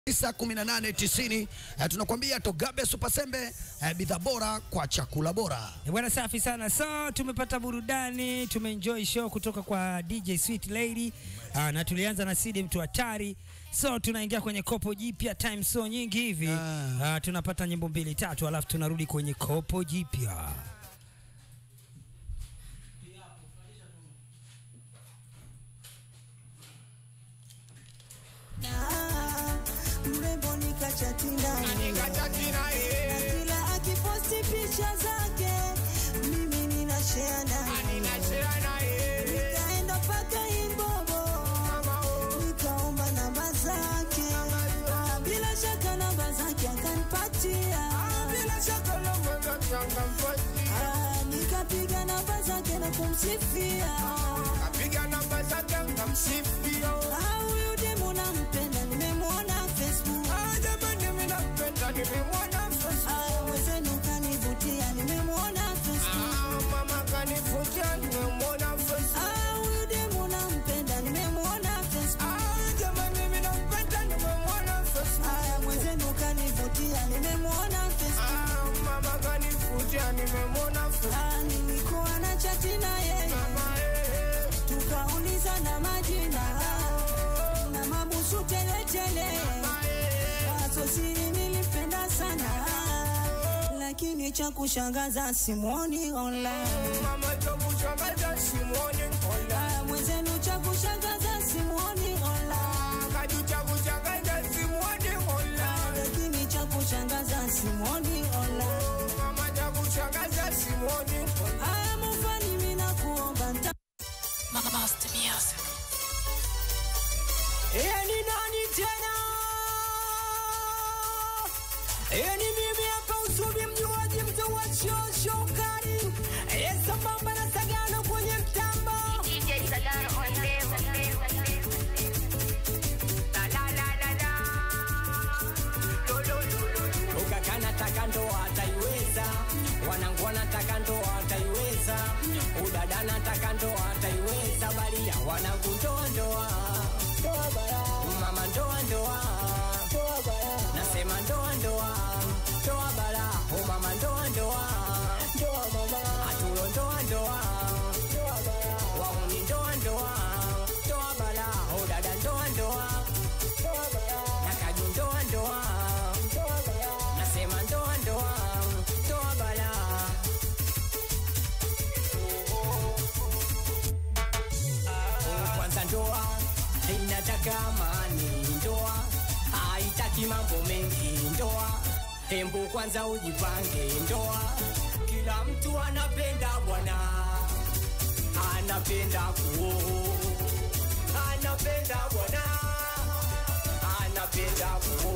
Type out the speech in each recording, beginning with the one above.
1890 eh, tunakwambia Togabe Super Sembe eh, bidhaa bora kwa chakula bora. Eh, Bwana safi sana. So tumepata burudani, tumeenjoy show kutoka kwa DJ Sweet Lady. Ah, na tulianza na Sidi mtu hatari. So tunaingia kwenye kopo jipya time so nyingi hivi. Ah. Ah, tunapata nyimbo mbili tatu alafu tunarudi kwenye kopo jipya. mrembo nikachati naye na kila akiposti picha zake mimi ninashare naye nikaenda paka Inbobo nikaomba namba zake Na bila shaka namba zake akanipatia Ah, nikapiga namba zake na kumsifia Ah, huyu demu nampenda nimemwona Facebook Ah, mwenzenu kanivutia nimemwona Facebook Ah, huyu demu nampenda nimemwona Facebook Ah, mwenzenu kanivutia nimemwona Facebook Ah, nilikuwa na chati na yeye tukauliza na majina na mabusu teletele wazo siri nilipenda sana lakini cha kushangaza simwoni online Ah, mwenzenu cha kushangaza simwoni online lakini cha kushangaza simwoni online Aya, mufani mina kuomba nta Yeye ni nani tena? Yeye ni mimi hapa usubi mjuaji mtu wa show show kari. Yeye sambamba na sagano kwenye mtambo. DJ Sagano on them. La la la la la. Lo lo lo lo. ukakana taka ndoa ataiweza wanangu wanataka ndoa ataiweza udada nataka ndoa ataiweza baria wanangu ndoa ndoa mama ndoa ndoa nasema ndoa ndoa ndoa bara o mama ndoa ndoa atulo ndoa ndoa wauni ndoa ndoa ndoa bara o dada ndoa ndoa nakaju ndoa ndoa nasema ndoa ndoa ndoa bala kwanza ndoa inataka amani ndoa haitaki mambo mengi ndoa hembu kwanza ujipange ndoa kila mtu anapenda bwana anapenda kuo anapenda bwana anapenda kuo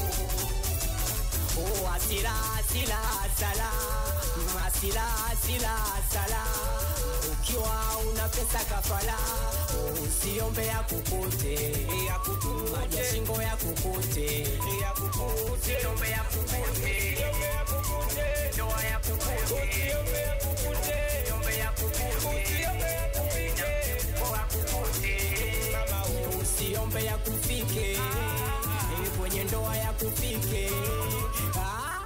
Oh, asila asila sala asila asila sala ukiwa una pesa kafala oh, usiombe ya kukute maji ya shingo ya kukute usiombe ya kukute ndoa ya kukute usiombe ya kukute Mfuko wa kukute usiombe ya kufike Eh, kwenye ndoa ya kufike Ah.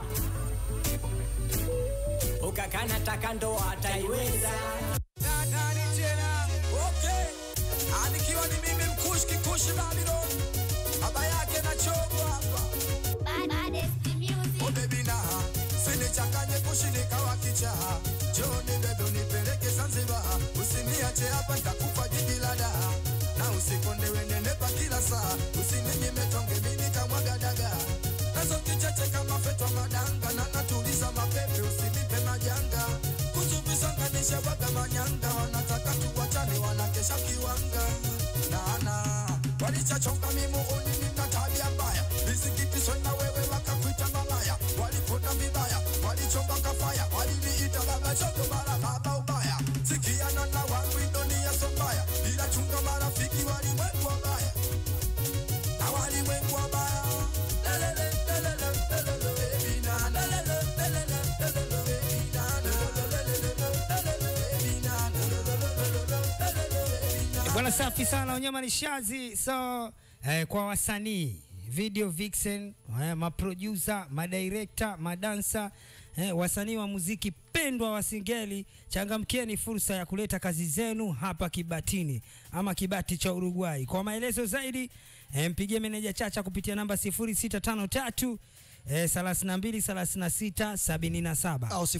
ukakana taka ndoa ataiweza nani tena okay anikiwa ni mimi mkushi kikushi babilo baba yake na chogo hapa Baddest music. oh baby na sinichanganye kushindika wakicha joni bebe unipeleke zanzibar usiniache hapa nitakufa jiji la daha na usikondewe nenepa kila saa usininyime tonge mimi kamwaga daga nazo kicheche kama fetwa madanga na natuliza mapepe usinipe majanga kutubisonganisha waga manyanga wanataka tuwachane wanakesha kiwanga nana walichachonga mimuuni nina tabia mbaya vizingitisho na wewe wakakwita malaya walipona vibaya walichonga kafaya waliniita baba chogo mara baba ubaya sikiana na wangu dunia so mbaya ila chunga marafiki walimwengu wabaya na walimwengu wabaya Lelele, lelele, lelele, baby, na, lelele, lelele, lelele, baby, na, na, lelele, lelele, baby, na, na, lelele, lelele, baby, na. Bwana safi sana, wanyama ni shazi. So eh, kwa wasanii video vixen, eh, maproducer, madirekta, madansa, eh, wasanii wa muziki pendwa wa Singeli, changamkieni fursa ya kuleta kazi zenu hapa Kibatini ama Kibati cha Uruguay. Kwa maelezo zaidi eh, mpigie meneja Chacha kupitia namba 0653 eh, 32 36 77. au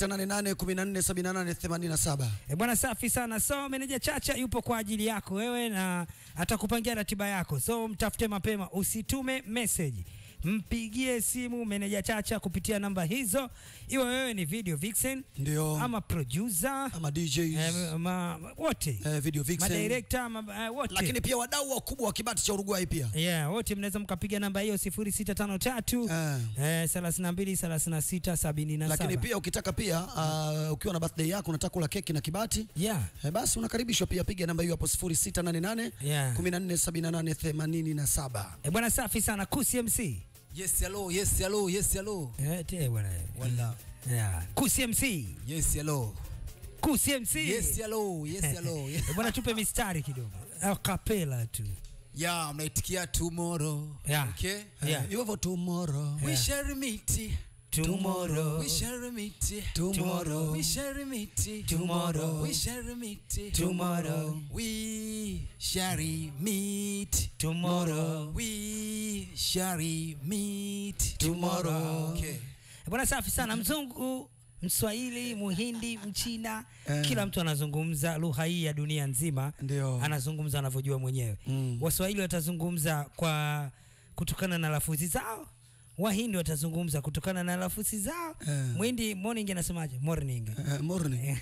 0688147887 E bwana, safi sana. So meneja Chacha yupo kwa ajili yako wewe na atakupangia ratiba yako, so mtafute mapema, usitume message, mpigie simu meneja Chacha kupitia namba hizo, iwe wewe ni video vixen ndio ama producer ama DJs eh, ma, wote eh, video vixen madirekta ma, eh, wote lakini pia wadau wakubwa wa kibati cha Uruguay pia Yeah, wote mnaweza mkapiga namba hiyo 0653 Eh. eh, 32 36 77. lakini pia ukitaka pia uh, ukiwa na birthday yako unataka kula keki na kibati yeah, eh, basi unakaribishwa pia, piga namba hiyo hapo 0688 yeah. 147887. E bwana, safi sana Kusi MC. Yes, hello, yes, hello, yes, hello. Eh, te bwana. Wala. Yeah. Kusi MC. Yes, hello. Kusi MC. Yes, hello, yes, hello. Eh, bwana tupe mistari kidogo. A cappella tu. Yeah, mnaitikia tomorrow. Yeah. Okay? Yeah. You have a tomorrow We shall meet. Tomorrow. We shall meet. tomorrow We shall meet. Tomorrow. We shall meet. Tomorrow. We shall meet. Tomorrow. We shall meet. Tomorrow. Okay. Eh, Bwana safi sana mzungu Mswahili, Muhindi, Mchina, Eh. kila mtu anazungumza lugha hii ya dunia nzima, Ndio. anazungumza anavyojua mwenyewe. Mm. Waswahili watazungumza kwa kutokana na lafuzi zao, Wahindi watazungumza kutokana na lafuzi zao. Eh. Mwindi morning anasemaje? Morning. Eh, morning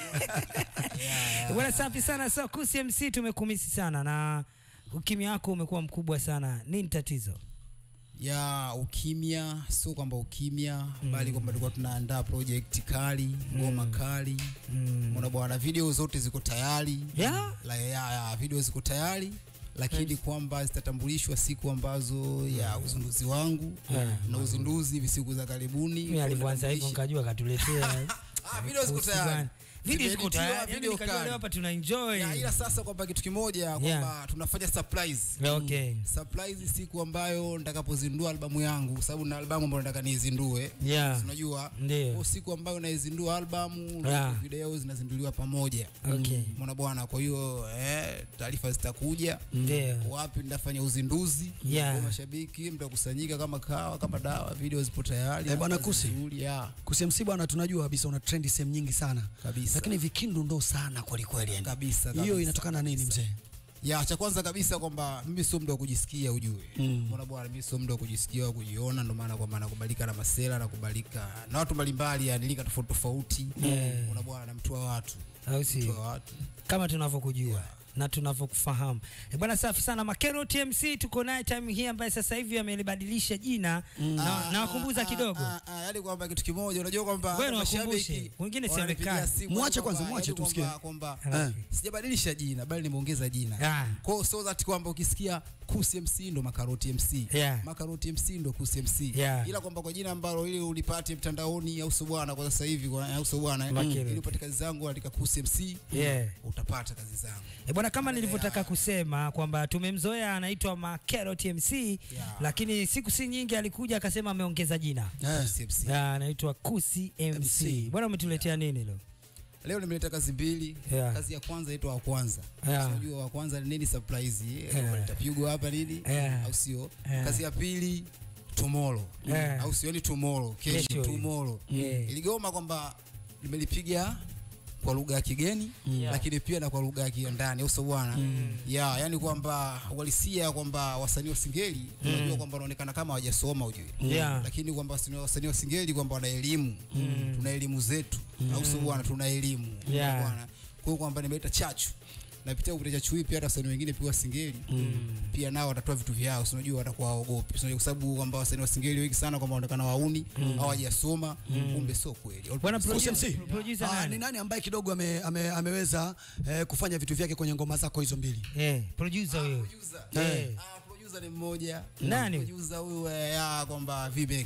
Bwana safi sana. So Kusi MC tumekumisi sana na ukimya wako umekuwa mkubwa sana. Nini tatizo? ya ukimya sio kwamba ukimya bali kwamba tulikuwa tunaandaa project kali ngoma kali mm. bwana video zote ziko tayari Yeah. la, ya, ya, video ziko tayari lakini kwamba zitatambulishwa siku ambazo ya uzinduzi wangu Yeah. na uzinduzi hivi siku za karibuni Mimi alivyoanza hivyo nikajua katuletea Ah, video ziko Kusi tayari bwana. Video ziko Zimeeditiwa, tayari. Yaani video nikajua kali. leo hapa tuna enjoy. Ya, ila sasa kwamba kitu kimoja kwamba Yeah. tunafanya surprise Yeah, okay. surprise siku ambayo nitakapozindua albamu yangu kwa sababu na albamu ambayo nataka niizindue Yeah. Si unajua Ndio. Kwa siku ambayo naizindua albamu Yeah. video zinazinduliwa pamoja Okay. mwana bwana kwa hiyo eh, taarifa zitakuja Ndio. wapi nitafanya uzinduzi Yeah. Kwa mashabiki mtakusanyika kama kawa kama dawa video zipo tayari Eh, bwana kazi Kusi. nzuri, yeah. kusemsi bwana, tunajua kabisa una trendi sehemu nyingi sana Kabisa. lakini vikindu ndo sana kweli kweli, yani. kabisa Hiyo kabisa, inatokana na nini mzee? ya cha kwanza kabisa kwamba mimi sio mtu wa kujisikia ujue Mm. mbona bwana mimi sio mtu wa kujisikia au kujiona ndio maana kwamba nakubalika na masela nakubalika na watu mbalimbali yani lika tofauti tofauti Yeah. mbona bwana na mtu wa watu Au mtu si? wa watu Kama tunavyokujua na tunavyokufahamu. Eh, Bwana safi sana Makero TMC tuko naye time hii ambaye sasa hivi amelibadilisha jina na nawakumbuza kidogo. Ah, ah, yaani kwamba kitu kimoja unajua kwamba Wewe hata niwakumbushe, mashabiki wengine si wananipigia amekaa. simu, Mwache yaani kwanza, kwamba- mwache yaani tumsikie. kwamba- kwamba Eh. sijabadilisha jina bali nimeongeza jina Ah. kwa hiyo so that kwamba ukisikia Kusi MC ndo Makaroti MC Yeah. Makaroti MC ndo Kusi MC Yeah. ila kwamba kwa jina ambalo ili ulipate mtandaoni au sio bwana kwa sasa hivi kwa au sio bwana eh, Makaroti. ili upate kazi zangu andika Kusi MC Yeah. utapata kazi zangu E bwana, kama nilivyotaka kusema kwamba tumemzoea anaitwa Makero TMC lakini siku si nyingi alikuja akasema ameongeza jina Eh. Kusi MC Ya, anaitwa Kusi MC. MC. Bwana, umetuletea nini leo? leo nimeleta kazi mbili Yeah. kazi ya kwanza inaitwa wa kwanza Yeah. unajua wa kwanza ni nini surprise Yeah. yeah. litapigwa hapa nini Yeah. au sio Yeah. kazi ya pili tomorrow Yeah. au sio ni tomorrow Kesho kesho hiyo. tomorrow Yeah. iligoma kwamba nimelipiga kwa lugha ya kigeni lakini pia na kwa lugha ya kiandani au sio bwana yeah, yani kwamba uhalisia kwamba wasanii wa singeli unajua kwamba wanaonekana kama hawajasoma ujue Yeah. lakini kwamba wasanii- wasanii wa singeli kwamba wana elimu tuna elimu zetu au sio bwana tuna elimu Yeah. bwana kwa hiyo kwamba nimeleta chachu napitia kupitia chachu hii pia hata wasanii wengine pia wa singeli pia nao watatoa vitu vyao si unajua watakuwa waogopi Si unajua kwa sababu kwamba wasanii wa singeli wengi sana kwamba wanaonekana wauni au hawajasoma kumbe sio kweli Bwana Kusi producer, MC. producer Ah, nani? ni nani ambaye kidogo ame, ame, ameweza eh, kufanya vitu vyake kwenye ngoma zako hizo mbili? Eh, producer huyo. Producer. Eh. Ah, producer ni mmoja Nani? producer huyu eh, ya kwamba vimeka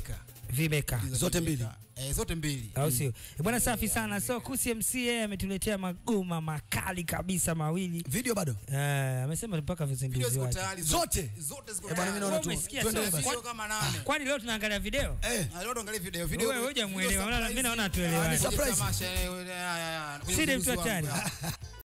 vimekaa Zote mbili. Eh, zote mbili. au sio? Eh, Bwana safi sana. So Kusi MC yeye ametuletea magoma makali kabisa mawili. Video bado Eh, amesema mpaka Video vizinduzi ziko wake. tayari zote. Zote ziko Eh, bwana, mimi naona Wewe tu umesikia tuendelee sio? basi. Video kama nane. Kwani leo tunaangalia video? Eh, Ah, leo tuangalie video. Video. Wewe hoja video muelewa. surprise. Mimi naona Ah, tuelewane. ni Surprise. tamasha, eh, eh, ya, ya, ya. Kwenye Sidi uzinduzi mtu hatari. wangu, ya.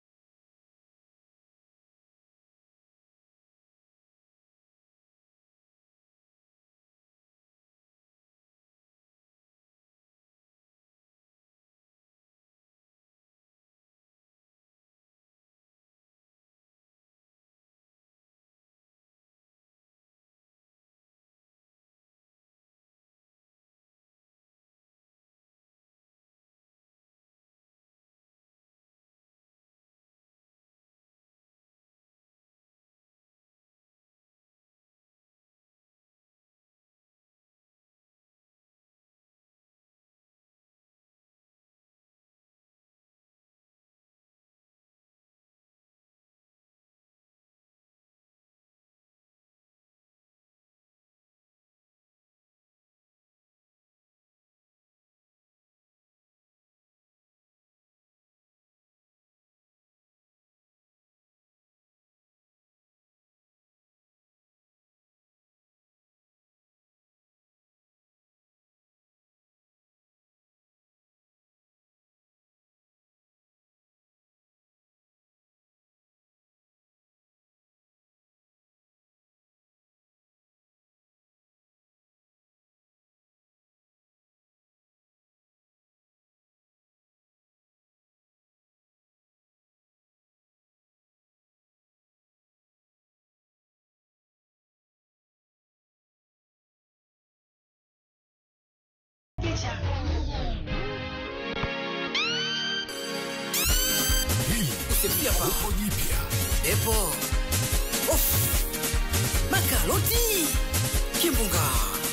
Epo. Of. Makaroti. Kimbunga.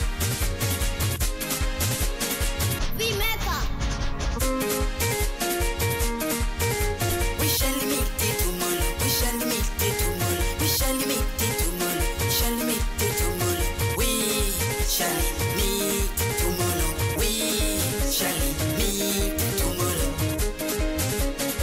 We shall meet it tomorrow. We shall meet it tomorrow. We shall meet it tomorrow. We shall meet it tomorrow. We shall meet tomorrow. We shall meet tomorrow.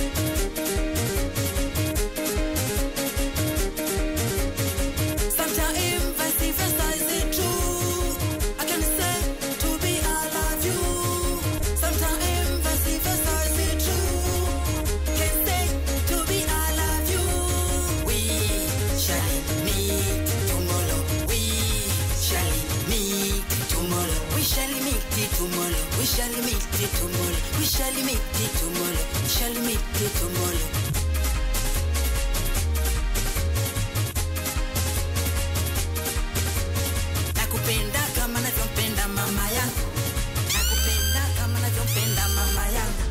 Sometimes vice versa is it true. I can say to be I love you. Sometimes vice versa is it true. Can say to be I love you. We shall meet tomorrow. We shall meet tomorrow. We shall meet it tomorrow. We shall meet it tomorrow. We shall meet it tomorrow. We shall meet it tomorrow. Nakupenda kama navyompenda mama yangu. Nakupenda kama navyompenda mama yangu.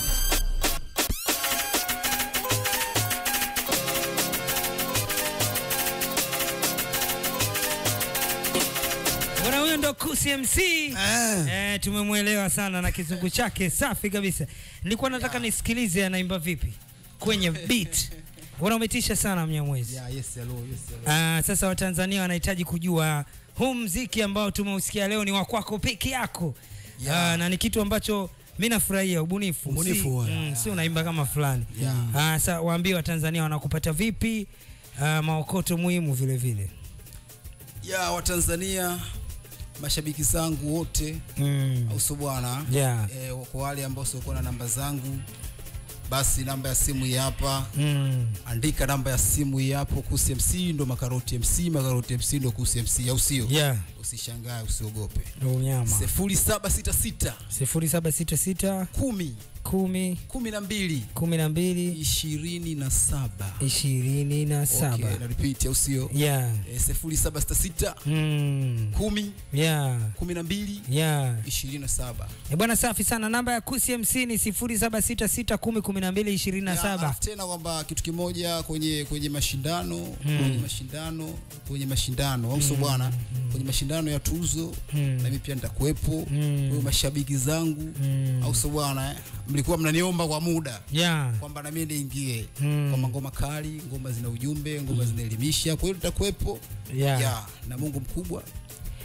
Bwana huyo ndo Kusi MC. Eh. Eh, tumemwelewa sana na kizungu chake safi kabisa. Nilikuwa nataka nisikilize anaimba vipi kwenye beat. Bwana umetisha sana Mnyamwezi. Yeah, yes, hello, yes, hello. Ah, sasa Watanzania wanahitaji kujua huu mziki ambao tumeusikia leo ni wa kwako peke yako. Ah, na ni kitu ambacho mi nafurahia ubunifu. Ubunifu, si, yeah. mm, si unaimba kama fulani. Ah, sasa waambie Watanzania wanakupata vipi? Ah, maokoto muhimu vile vile. ya watanzania mashabiki zangu wote Mm. au sio bwana Yeah. eh, kwa wale ambao siokuwa na namba zangu basi namba ya simu hii hapa Mm. andika namba ya simu hii hapo kusi mc ndo makaroti mc makaroti mc ndo kusi mc au sio Yeah. usishangae usiogope Ndo unyama. sifuri saba sita sita sifuri saba sita sita kumi kumi kumi na mbili kumi na mbili ishirini na saba ishirini na saba okay, na repeat au sio yeah. eh, sifuri saba sita sita mm. kumi yeah. kumi na mbili yeah. ishirini na saba E bwana safi sana namba ya kusi mc ni sifuri saba sita sita kumi kumi na mbili ishirini na Ya, saba alafu tena kwamba kitu kimoja kwenye kwenye mashindano kwenye mashindano kwenye mashindano au sio bwana kwenye mashindano ya tuzo na mimi pia nitakuwepo kwa hiyo mashabiki zangu au sio bwana eh, mlikuwa mnaniomba kwa muda yeah. kwamba na mimi niingie Mm. kwamba ngoma kali ngoma zina ujumbe ngoma zinaelimisha kwa hiyo tutakuwepo Yeah. ya na Mungu mkubwa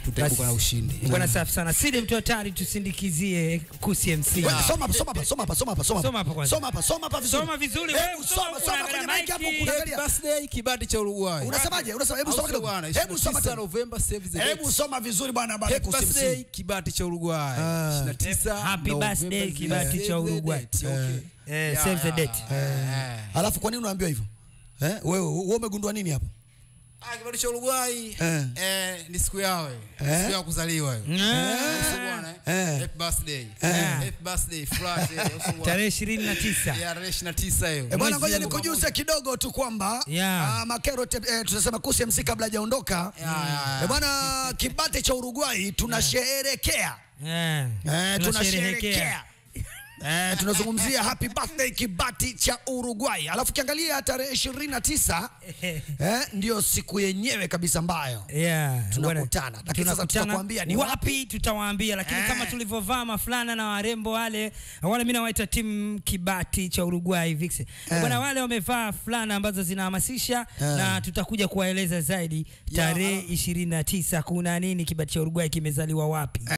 tutaibuka na ushindi bwana safi sana sidi mtu hatari tusindikizie kusi mc Wewe, Soma hapa, soma hapa, soma hapa, soma hapa, soma Soma hapa hapa. kwanza. Soma hapa, soma hapa vizuri. Soma vizuri, Hebu wewe, soma, soma, soma unaangalia kwenye mic hapo, mic. unaangalia. birthday kibati cha Uruguay Unasemaje? Unasema hebu Au soma sio kidogo. bwana? Hebu soma 29 tena. November save the Hebu date. soma vizuri bwana bwana Happy kusi birthday MC. kibati cha Uruguay 29 Happy November birthday, save kibati the cha Uruguay. date. Okay. Eh, Yeah, save the yeah, date. yeah. Alafu kwa nini unaambiwa hivyo? Eh? Wewe wewe umegundua nini hapo? Ah, kibati cha Uruguay Eh. eh, ni siku yao eh. Eh. siku ya kuzaliwa hiyo. Uso bwana eh. Eh. Happy birthday. Eh. Happy birthday Friday. Uso bwana. tarehe ishirini na tisa Ya tarehe 29 hiyo. Eh, bwana ngoja Mwezi nikujuze kidogo tu kwamba Yeah. ah, Makero te- eh, tunasema kusi MC kabla hajaondoka. Eh, bwana kibate cha Uruguay tunasherehekea. Eh, Eh, tunasherehekea. tunasherehekea Eh, tunazungumzia happy birthday kibati cha Uruguay. Alafu kiangalia tarehe 29 eh, ndio siku yenyewe kabisa ambayo Yeah, Tunakutana. bwana, Lakini sasa tunakutana tutakwambia ni wapi tutawaambia lakini Eh. kama tulivyovaa mafulana na warembo wale wale mimi nawaita timu kibati cha Uruguay Vix bwana wale wamevaa fulana ambazo zinahamasisha na tutakuja kuwaeleza zaidi tarehe 29 kuna nini kibati cha Uruguay kimezaliwa wapi